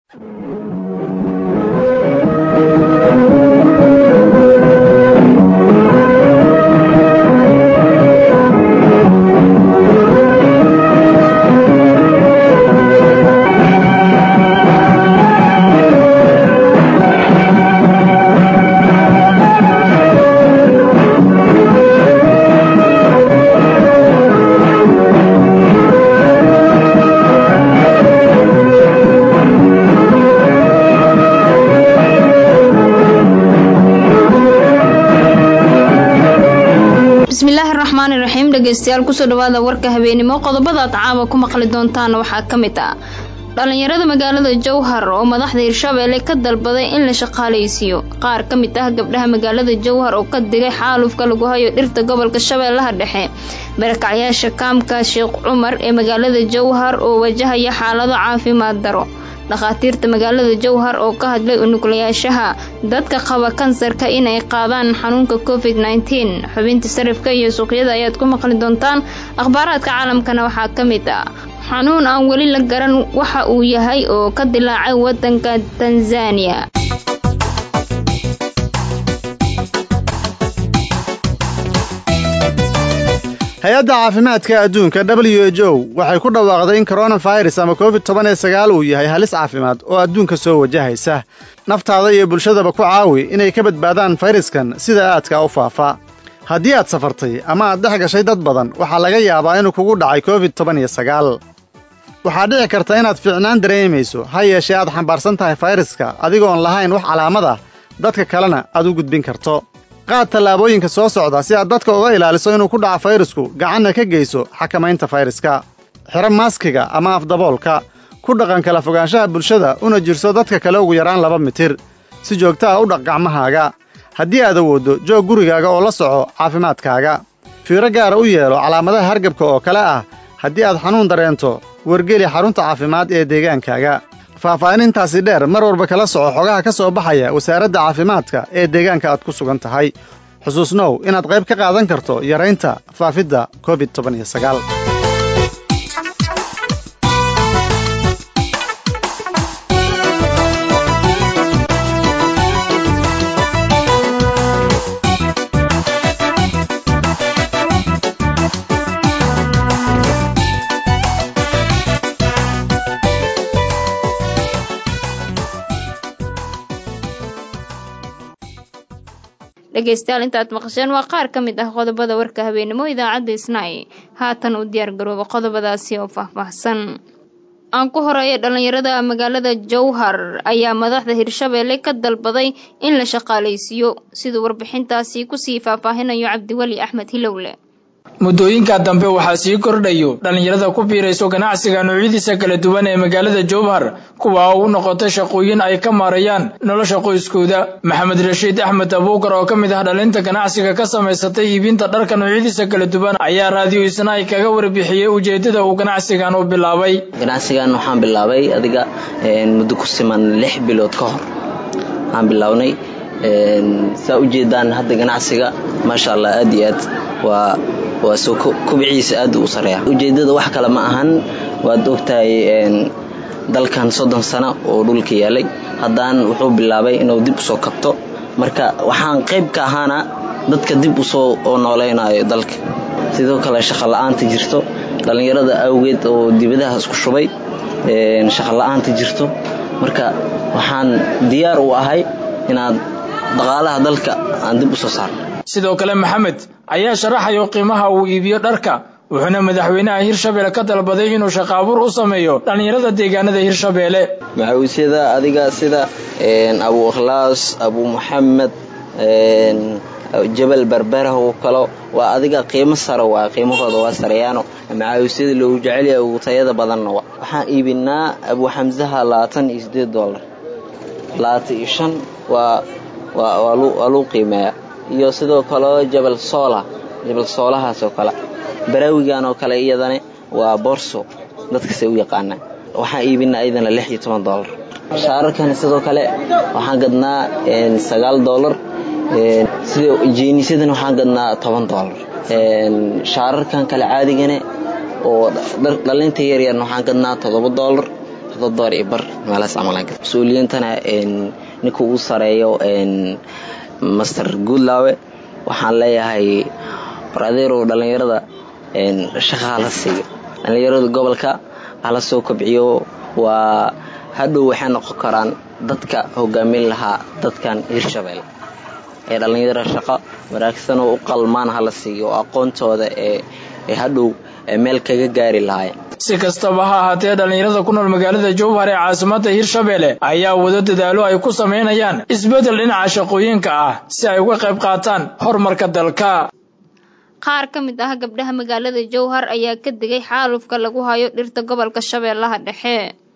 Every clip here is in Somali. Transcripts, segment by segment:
bismillaahi raxmaani raxiim dhegeystayaal kusoo dhawaada warka habeenimo qodobada aad caawa ku maqli doontaan waxaa ka mid ah dhallinyarada magaalada jowhar oo madaxda hirshabeelle ka dalbaday in la shaqaalaysiiyo qaar ka mid ah gabdhaha magaalada jowhar oo ka digay xaalufka lagu hayo dhirta gobolka shabeellaha dhexe barakacyaasha kaamka sheekh cumar ee magaalada jowhar oo wajahaya xaalado caafimaad daro dhakhaatiirta magaalada jowhar oo ka hadlay unuglayaashaha dadka qaba kansarka inay qaadaan xanuunka covid nteen xubinta sarifka iyo suuqyada ayaad ku maqli doontaan akhbaaraadka caalamkana waxaa ka mid ah xanuun aan weli la garan waxa uu yahay oo ka dilaacay wadanka tanzaniya hay-adda caafimaadka adduunka w h o waxay ku dhawaaqday in koronafirus ama covid toban iyo sagaal uu yahay halis caafimaad oo adduunka soo wajahaysa naftaada iyo bulshadaba ku caawi inay ka badbaadaan fayraskan sida aadka u faafa haddii aad safartay ama aad dhex gashay dad badan waxaa laga yaabaa inuu kugu dhacay covid toban iyo sagaal waxaa dhici karta inaad fiicnaan dareemayso ha yeeshee aad xambaarsan tahay fayraska adigoon lahayn wax calaamad ah dadka kalena aad u gudbin karto qaad tallaabooyinka soo socda si aad dadka uga ilaaliso inuu ku dhaco fayrasku gacanna ka geyso xakamaynta fayraska xiro maaskiga ama afdaboolka ku dhaqan kala fogaanshaha bulshada una jirso dadka kale ugu yaraan laba mitir si joogta ah u dhaq gacmahaaga haddii aad awooddo joog gurigaaga oo la soco caafimaadkaaga fiiro gaara u yeelo calaamadaha hargabka oo kale ah haddii aad xanuun dareento wargeli xarunta caafimaad ee deegaankaaga faahfaahinintaasi dheer mar walba kala soco xogaha ka soo baxaya wasaaradda caafimaadka ee deegaanka aad ku sugan tahay xusuusnow inaad qayb ka qaadan karto yaraynta faafidda covid toban iyo sagaal dhegeystayaal intaad maqasheen waa qaar ka mid ah qodobada warka habeenimo idaacadda isnaa'i haatan u diyaar garooba qodobadaasi oo faahfaahsan aan ku horeeya dhallinyarada magaalada jowhar ayaa madaxda hirshabeelle ka dalbaday in la shaqaalaysiiyo siduu warbixintaasi kusii faahfaahinayo cabdiweli axmed hilowle muddooyinka dambe waxaa sii kordhayo dhallinyarada ku biirayso ganacsiga noocyadiisa kala duwan ee magaalada jowhar kuwa u noqotay shaqooyin ay ka maarayaan nolosha qoyskooda maxamed rashiid axmed abuukar oo ka mid ah dhalinta ganacsiga ka samaysatay iibinta dharka noocyadiisa kala duwan ayaa raadiyo isnaay kaga warbixiyey ujeedada uu ganacsigan u bilaabay ganacsigan waxaan bilaabay adiga muddo ku siman lix bilood ka hor waxaan bilaabnay saa ujeedaan hadda ganacsiga maasha allah aad iyo aad waa waa soo kubciisa aad u sareeya ujeedada wax kale ma ahan waad ogtahay dalkan soddon sano oo dhulka yaalay haddaan wuxuu bilaabay inuu dib usoo kabto marka waxaan qayb ka ahaana dadka dib usoo oo noolaynayo dalka sidoo kale shaqola'aanta jirto dhallinyarada awgeed oo dibadaha isku shubay shaqola'aanta jirto marka waxaan diyaar u ahay inaad dhaqaalaha dalka aan dib usoo saarno sidoo kale maxamed ayaa sharaxayo qiimaha uu iibiyo dharka wuxuuna madaxweynaha hirshabeelle ka dalbaday inuu shaqaabuur u sameeyo dhallinyarada deegaanada hirshabeelle maxawiisyada adiga sida abu ikhlaas abu muxamed jabal berbera oo kalo waa adiga qiimo sare waa qiimahooda waa sareeyaano maxaawiisyada loogu jecelyahay ugu tayada badanna wa waxaan iibinaa abu xamsaha labaatan iyo sideed dollar labaatan iyo shan waa waa luu qiimeeya iyo sidoo kale jabal soola jabal soolahaas oo kale baraawigan oo kale iyadana waa borso dadkasay u yaqaanaan waxaan iibinaa iyadana lix iyo toban dollar shaararkan sidoo kale waxaan gadnaa sagaal dollar sida jeenisyadana waxaan gadnaa toban dollar shaararkan kale caadigane oo dhalinta yaryarna waxaan gadnaa toddoba dollar toddoba door iyo bar meelahaas camalaan gada mas-uuliyiintana ninka ugu sareeyo master goodlawe waxaan leeyahay war adeerow dhallinyarada shaqa hala siiyo dhallinyarada gobolka hala soo kobciyo waa hadhow waxay noqon karaan dadka hogaamin lahaa dadkan hirshabelle ee dhallinyaro shaqo wanaagsanoo u qalmaan hala siiyo oo aqoontooda ee hadhow meel kaga gaari lahaayeen si kastaba ha ahaatee dhallinyarada ku nool magaalada jowhar ee caasimada hirshabelle ayaa wado dadaalo ay ku samaynayaan isbeddel dhinaca shaqooyinka ah si ay uga qayb qaataan horumarka dalka qaar ka mid ah gabdhaha magaalada jowhar ayaa ka digay xaalufka lagu hayo dhirta gobolka shabeellaha dhexe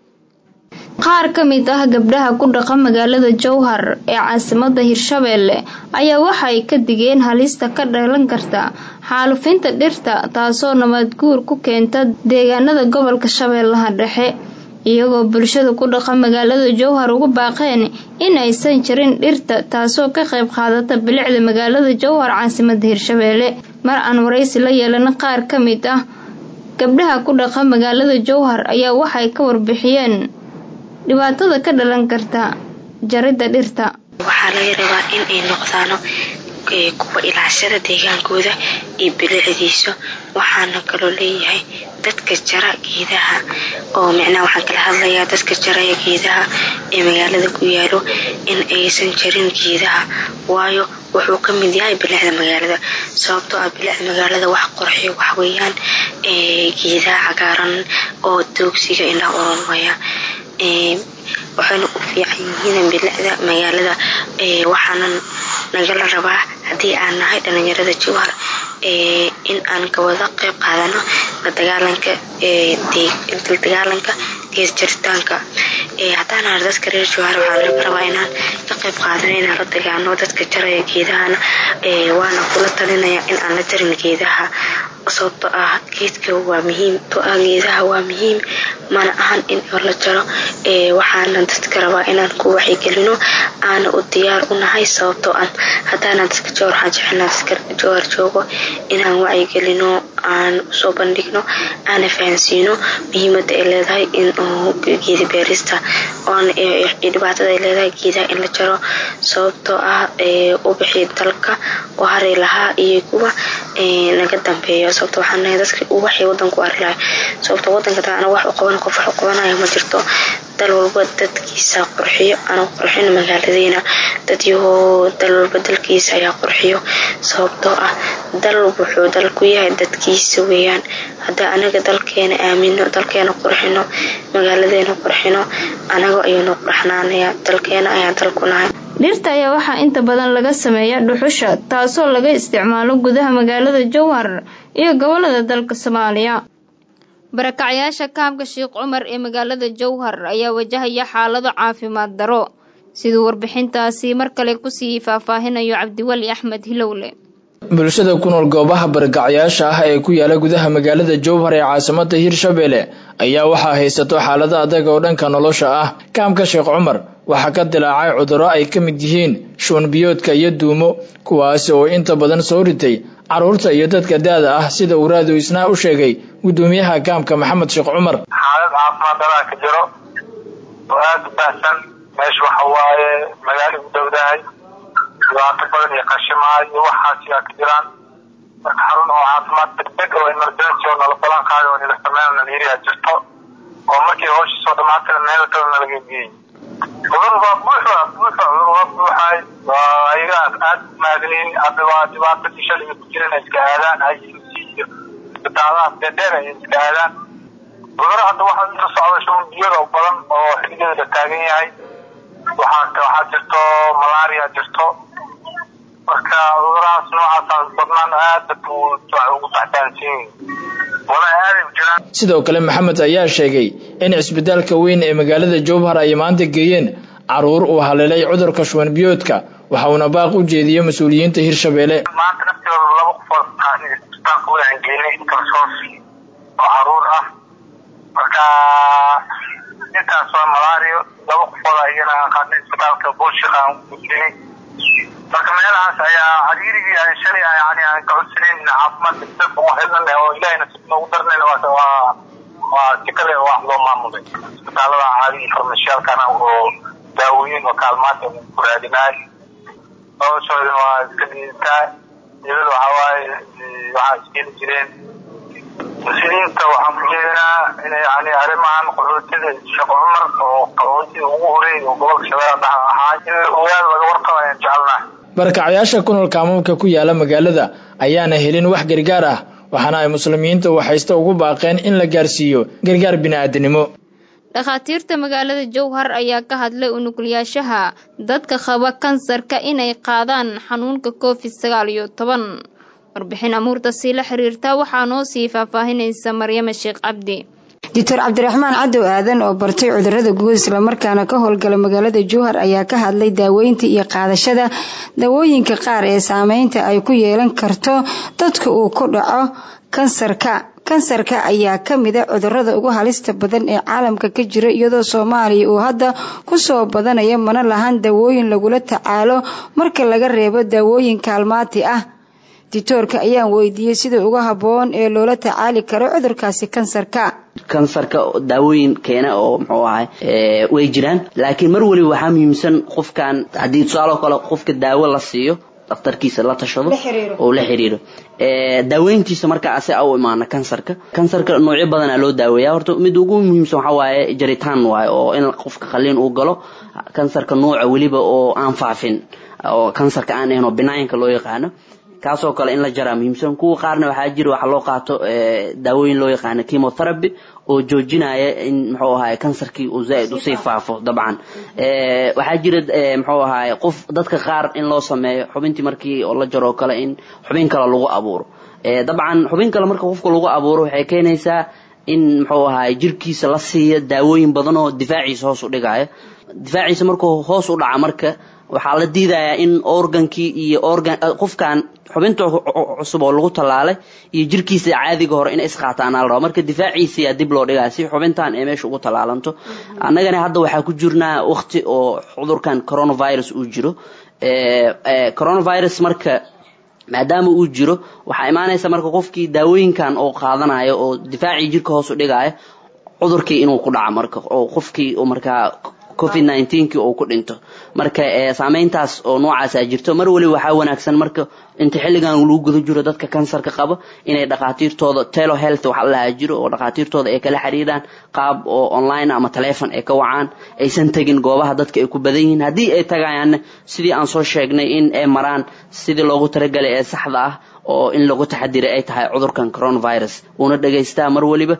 qaar ka mid ah gabdhaha ku dhaqa magaalada jowhar ee caasimada hirshabelle ayaa waxay ka digeen halista ka dhalan karta xaalufinta dhirta taasoo nabadguur ku keenta deegaanada gobolka shabeellaha dhexe iyagoo bulshada ku dhaqa magaalada jowhar ugu baaqeen in aysan jirin dhirta taasoo ka qayb qaadata bilicda magaalada jowhar caasimada hirshabelle mar aan waraysi la yeelana qaar ka mid ah gabdhaha ku dhaqa magaalada jowhar ayaa waxay ka warbixiyeen dhibaatada ka dhalan karta jaridda dhirta waxaa laga rabaa in ay noqdaano kuwa ilaashada deegaankooda iyo bilicdiisa waxaana kaloo leeyahay dadka jara geedaha oo micnaha waxaan kala hadlayaa dadka jaraya geedaha ee magaalada ku yaalo in aysan jarin geedaha waayo wuxuu ka mid yahay bilicda magaalada sababtoo ah bilicda magaalada wax qorxiyo waxweeyaan geedaha cagaaran oo doogsiga indhaha uronmaya waxayna u fiican yihiin bilicda magaalada waxaana nagala rabaa haddii aan nahay dhalinyarada jowhar in aan kawada qayb qaadano ladagaalanka dagaalanka gees jaritaanka haddaan nahay dadka reer jowhar waxaa laga rabaa inaan ka qayb qaadano inaan la dagaano dadka jaraya geedahana waana kula talinaya in aan la jarin geedaha sababto ah geedka waa muhiim to ah geedaha waa muhiim mana ahan in la jaro waxaana dadka rabaa inaan ku waxyigelino aana u diyaar u nahay sababtoo ah haddaana dadka jowhar waxaan jecelnaa dadka jowhar joogo inaan wacyigelino aan usoo bandhigno aana fahansiino muhiimada ay leedahay in geeda beerista oona dhibaatada ay leedahay geedaha in la jaro sababtoo ah ubixi dalka oo hari lahaa iyo kuwa naga dambeeyo sababto waxaan nahay dadka waxay wadanku ari lahay sababto wadanka taa anaga wax u qaban qof wax u qabanayo ma jirto dal walba dadkiisa qurxiyo anagu qurxino magaaladeyna dadyahoo dal walba dalkiisa ayaa qurxiyo sababtoo ah dal wuxuu dal ku yahay dadkiisa weeyaan haddaa anaga dalkeena aamino dalkeena qurxino magaaladeena qurxino anaga ayuunu qurxnaanaya dalkeena ayaa dal ku nahay dhirta ayaa waxaa inta badan laga sameeya dhuxusha taasoo laga isticmaalo gudaha magaalada jowhar iyo gobolada dalka soomaaliya barakacyaasha kaamka sheekh cumar ee magaalada jowhar ayaa wajahaya xaalado caafimaad daro siduu warbixintaasi mar kale kusii faahfaahinayo cabdiweli axmed hilowle bulshada ku nool goobaha barakacyaasha ah ee ku yaala gudaha magaalada jowhar ee caasimada hirshabelle ayaa waxaa haysato xaalado adag oo dhanka nolosha ah kaamka sheekh cumar waxaa ka dilaacay cudurro ay ka mid yihiin shuunbiyoodka iyo duumo kuwaasi oo inta badan soo ritay carruurta iyo dadka da-da ah sida uu raadiyo isnaa u sheegay guddoomiyaha kaamka maxamed sheekh cumar xaalad caafimaad daraa ka jiro oo aada u baahsan meesha waxa waaye magaalo u dhowdahay dhibaato badan iyo qashimaa iyo waxaas yaa ka jiraan marka xarun oo caafimaad degdeg oo emergency oo nala balan qaaday oo nila sameyn nalayiria jirto oo markii hawsha soo dhamaatana meel kale nalaga geeyey cudur waa buuxa buuxa cudur waa buuxay waa ayaga aad maadiniin hadda waa dhibaatadii shalay ku jiran iska aadaan ICC iyo isbitaalaha dheer ay iska aadaan cuduro hadda waxaa inta socda shuban biyada oo badan oo xiligeeda la taagan yahay waxaa waxaa jirto malaria jirto marka cudurahaas noocaas badnaan aad dadka ugu taxtaansiin wala aaday jiraan sidoo kale maxamed ayaa sheegay in cisbitaalka weyn ee magaalada jowhar ay maanta geeyeen caruur uu haleelay cudurka shuban biyoodka waxa uuna baaq u jeediyey mas-uuliyiinta hirshabelle maanta naftooda laba qofood isbitaalka weyn aan geynay kalsoos oo caruur ah marka intaas waa malario laba qofood ayana aan qaadnay isbitaalka buulshik aan gudbinay marka meelahaas ayaa cariirigii aan shalay yani aan ka codsanayn caafimaad degdeg oo helnan oo ilaahay nasiib noogu darnayn waa waa si kale wax loo maamulay isbitaalada caadi farmashiyaalkana oo daawooyin oo kaalmaanta ku raadinaay noloshoodana waa iska liidataa dibada waxaa waaye waxaa iskeeni jireen muslimiinta waxaan ku jeedinaa inay yani arrimahan qaxootida shaqo cumar oo qaxootiga ugu horeey oo gobolka shabeella dhexe ahaa in ogaada laga warqabo ayaan jecelnahay barakacayaasha ku nool kaamuumka ku yaala magaalada ayaana helin wax gargaar ah waxaana ay muslimiinta waxaysta ugu baaqeen in la gaarsiiyo gargaar bini'aadanimo dhakhaatiirta magaalada jowhar ayaa ka hadlay unugulyaashaha dadka qaba kansarka inay qaadaan xanuunka covid sagaal iyo toban warbixin amuurta sii la xiriirta waxaa noo sii faahfaahinaysa maryama sheekh cabdi doctor cabdiraxmaan cadow aadan oo bartay cudurada guud islamarkaana ka howlgala magaalada jowhar ayaa ka hadlay daaweynta iyo qaadashada daawooyinka qaar ee saameynta ay ku yeelan karto dadka uu ku dhaco kansarka kansarka ayaa ka mida cudurada ugu halista badan ee caalamka ka jira iyadoo soomaaliya uu hadda kusoo badanaya mana lahan daawooyin lagula tacaalo marka laga reebo daawooyin kaalmaati ah ditoorka ayaan weydiiyey sida uga habboon ee loola tacaali karo cudurkaasi kansarka kansarka daawooyin keena oo muxuu ahay way jiraan laakiin mar waliba waxaa muhiimsan qofkan haddii tusaaloo kale qofka daawo la siiyo daktarkiisa la tashado oo la xiriiro daaweyntiisa markaa ase u imaana kansarka kansarka noocyo badanaa loo daaweeya horta mid ugu muhiimsan waxaa waaye jaritaan waaye oo in qofka qaliin uu galo kansarka nooca weliba oo aan faafin oo kansarka aan ahayn oo binaayinka loo yaqaano kaasoo kale in la jaraa muhiimsan kuwa qaarna waxaa jira waxa loo qaato daawooyin loo yaqaano chemotherapy oo joojinaya in muxuu ahaay kansarkii uu zaaid usii faafo dabcan waxaa jira muxuu ahaay qof dadka qaar in loo sameeyo xubintii markii oo la jaro kale in xubin kale lagu abuuro dabcan xubin kale marka qofka lagu abuuro waxay keenaysaa in muxuu ahaay jirkiisa la siiya daawooyin badan oo difaaciisa hoos u dhigaya difaaciisa markuu hoos u dhaca marka waxaa la diidayaa in organkii iyo organ qofkan xubinta cusub oo lagu tallaalay iyo jirkiisa caadiga hore inay isqaataan al rabo marka difaaciisiyaa dib loo dhigaa si xubintan ee meesha ugu tallaalanto annagana hadda waxaa ku jirnaa waqti oo cudurkan coronavirus uu jiro coronavirus marka maadaama uu jiro waxaa imaanaysa marka qofkii daawooyinkan oo qaadanayo oo difaacii jirka hoos u dhigaayo cudurkii inuu ku dhaco marka oo qofkii markaa covid nneteen-kii uu ku dhinto marka saameyntaas oo noocaasaa jirto mar waliba waxaa wanaagsan marka inta xilligan lagu guda jiro dadka kansarka qaba inay dhakhaatiirtooda telo health waxa lahaa jiro oo dhakhaatiirtooda ay kala xiriiraan qaab oo online ama telefon ay ka wacaan aysan tegin goobaha dadka ay ku badan yihiin haddii ay tagayaanna sidii aan soo sheegnay in ay maraan sidii loogu talagalay ee saxda ah oo in lagu taxadiray ay tahay cudurkan coronavirus uuna dhegaystaa mar waliba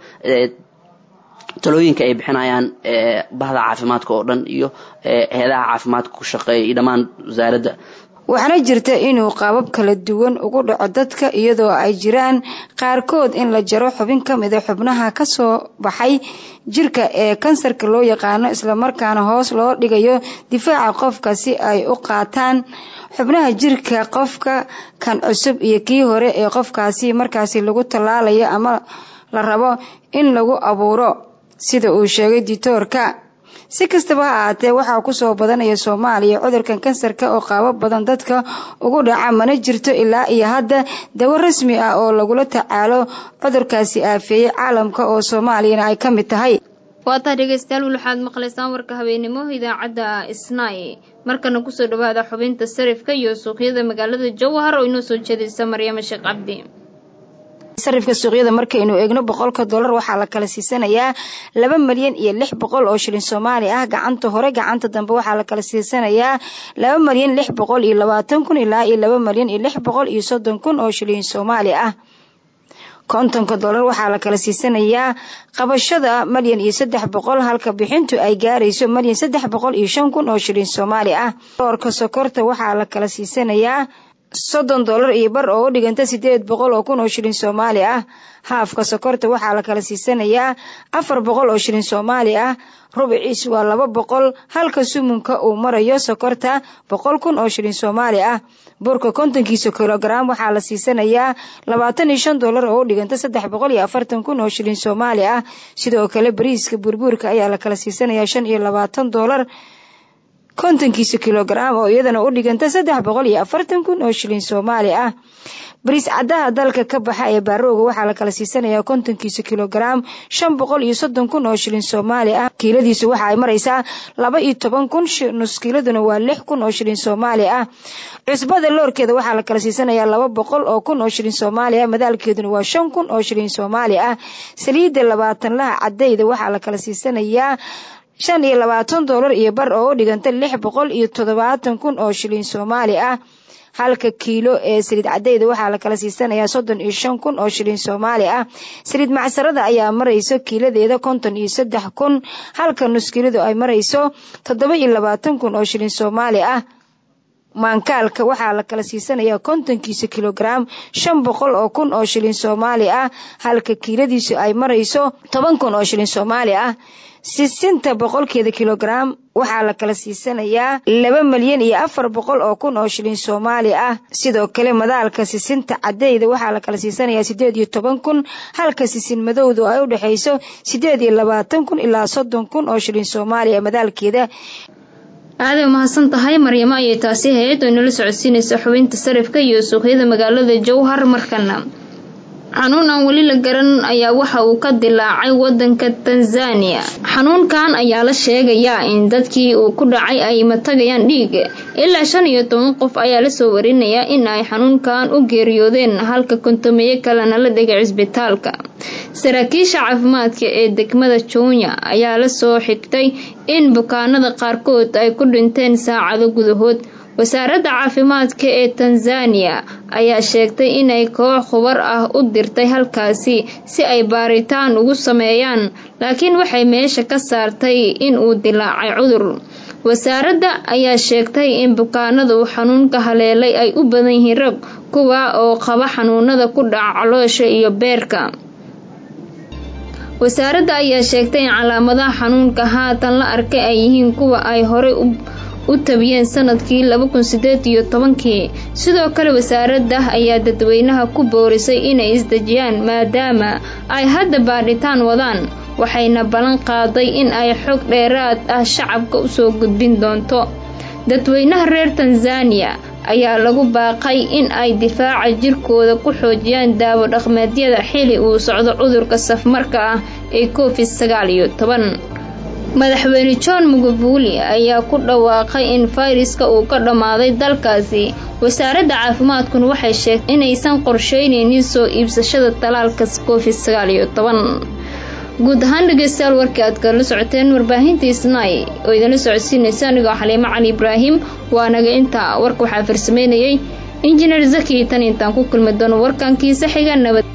talooyinka ay bixinayaan bahda caafimaadka oo dhan iyo heedaha caafimaadka ku shaqeeya iyo dhammaan wasaaradda waxaana jirta inuu qaabab kala duwan ugu dhaco dadka iyadoo ay jiraan qaarkood in la jaro xubin ka mida xubnaha kasoo baxay jirka ee kansarka loo yaqaano islamarkaana hoos loo dhigayo difaaca qofka si ay u qaataan xubnaha jirka qofka kan cusub iyo kii hore ee qofkaasi markaasi lagu tallaalayo ama la rabo in lagu abuuro sida uu sheegay ditoorka si kastaba ha ahaatee waxaa kusoo badanaya soomaaliya cudurkan kansarka oo qaabo badan dadka ugu dhaca mana jirto ilaa iyo hadda dawo rasmi ah oo lagula tacaalo cudurkaasi aafeeyey caalamka oo soomaaliyana ay ka mid tahay waataa dhegeystayaal waxaad maqlaysaan warka habeenimo idaacadda isnaay markana kusoo dhawaada xubinta sarifka iyo suuqyada magaalada jowhar oo inoo soo jeedaysa maryamo sheekh cabdi sarifka suuqyada markaynu eegno boqolka dollar waxaa la kala siisanayaa laba malyan iyo lix boqol oo shilin soomaali ah gacanta hore gacanta dambe waxaa la kala siisanayaa laba malyan lix boqol iyo labaatan kun ilaa iyo laba malyan iyo lix boqol iyo soddon kun oo shilin soomaali ah kontonka dollar waxaa la kala siisanayaa qabashada malyan iyo saddex boqol halka bixintu ay gaarayso malyan saddex boqol iyo shan kun oo shilin soomaali ah doorka sokorta waxaa la kala siisanayaa soddon dollar iyo bar oo u dhiganta sideed boqol oo kun oo shilin soomaali ah haafka sokorta waxaa la kala siisanayaa afar boqol oo shilin soomaali ah rubiciis waa laba boqol halka sumunka uu marayo sokorta boqol kun oo shilin soomaali ah burka kontonkiisa kilogaram waxaa la siisanayaa labaatan iyo shan dollar oo u dhiganta saddex boqol iyo afartan kun oo shilin soomaali ah sidoo kale bariiska burbuurka ayaa la kala siisanayaa shan iyo labaatan dollar kontonkiisa kilogaram oo iyadana u dhiganta saddex boqol iyo afartan kun oo shilin soomaali ah bariis caddaha dalka ka baxa ee baarooga waxaa la kala siisanayaa kontonkiisa kilogaram shan boqol iyo soddon kun oo shilin soomaali ah kiiladiisu waxa ay maraysaa laba iyo toban kun nus kiiladuna waa lix kun oo shilin soomaali ah cusbada loorkeeda waxaa la kala siisanayaa laba boqol oo kun oo shilin soomaali ah madaalkeeduna waa shan kun oo shilin soomaali ah saliidda labaatanlaha cadayda waxaa la kala siisanayaa shan iyo labaatan doolar iyo bar oo u dhiganta lix boqol iyo toddobaatan kun oo shilin soomaali ah halka kiilo ee saliid cadayda waxaa la kala siisanayaa soddon iyo shan kun oo shilin soomaali ah saliid macsarada ayaa marayso kiiladeeda konton iyo saddex kun halka nuskiiladu ay marayso toddoba iyo labaatan kun oo shilin soomaali ah maankaalka waxaa la kala siisanayaa kontonkiisa kilogaram shan boqol oo kun oo shilin soomaali ah halka kiiladiisu ay marayso toban kun oo shilin soomaali ah sisinta boqolkeeda kilogaram waxaa la kala siisanayaa laba milyan iyo afar boqol oo kun oo shilin soomaali ah sidoo kale madaalka sisinta cadeyda waxaa la kala siisanayaa sideed iyo toban kun halka sisin madowdu ay u dhexayso sideed iyo labaatan kun ilaa soddon kun oo shilin soomaaliya madaalkeeda aaday mahadsan tahay maryamo ayay taasi ahayd oo inala socodsiinaysa xubinta sarifka iyo suuqyada magaalada jowhar markana xanuun aan weli la garan ayaa waxa uu ka dilaacay wadanka tanzaniya xanuunkan ayaa la sheegayaa in dadkii uu ku dhacay ay matagayaan dhiig ilaa shan iyo toban qof ayaa lasoo warinayaa in ay xanuunkan u geeriyoodeen halka kontomeeye kalena la dhigay cisbitaalka saraakiisha caafimaadka ee degmada jownya ayaa lasoo xigtay in bukaanada qaarkood ay ku dhinteen saacado gudahood wasaaradda caafimaadka ee tanzaniya ayaa sheegtay inay koox khubar ah u dirtay halkaasi si ay baaritaan ugu sameeyaan laakiin waxay meesha ka saartay in uu dilaacay cudur wasaaradda ayaa sheegtay in bukaanada uu xanuunka haleelay ay u badan yihiin rag kuwa oo qaba xanuunada ku dhaca caloosha iyo beerka wasaaradda ayaa sheegtay in calaamadaha xanuunka haatan la arkay ay yihiin kuwa ay horey u tabiyeen sanadkii laba kun sideed iyo tobankii sidoo kale wasaaradda ayaa dadweynaha ku boorisay inay isdejiyaan maadaama ay hadda baadhitaan wadaan waxayna ballan qaaday in ay xog dheeraad ah shacabka usoo gudbin doonto dadweynaha reer tanzaniya ayaa lagu baaqay in ay difaaca jirkooda ku xoojiyaan daawo dhaqmeedyada xili uu socdo cudurka safmarka ah ee covid sagaal iyo toban madaxweyne john mugabuli ayaa ku dhawaaqay in fayraska uu ka dhammaaday dalkaasi wasaaradda caafimaadkuna waxay sheegtay inaysan qorsheyneynin soo iibsashada talaalka covid sagaal iyo toban guud ahaan dhegeystayaal warkii aad kala socoteen warbaahintii snai oo idinla socodsiinaysa anigoo xaliimo cali ibraahim waa naga intaa warka waxaa farsameynayay injineer zaki tan intaan ku kulmi doono warkankiisa xiga nabad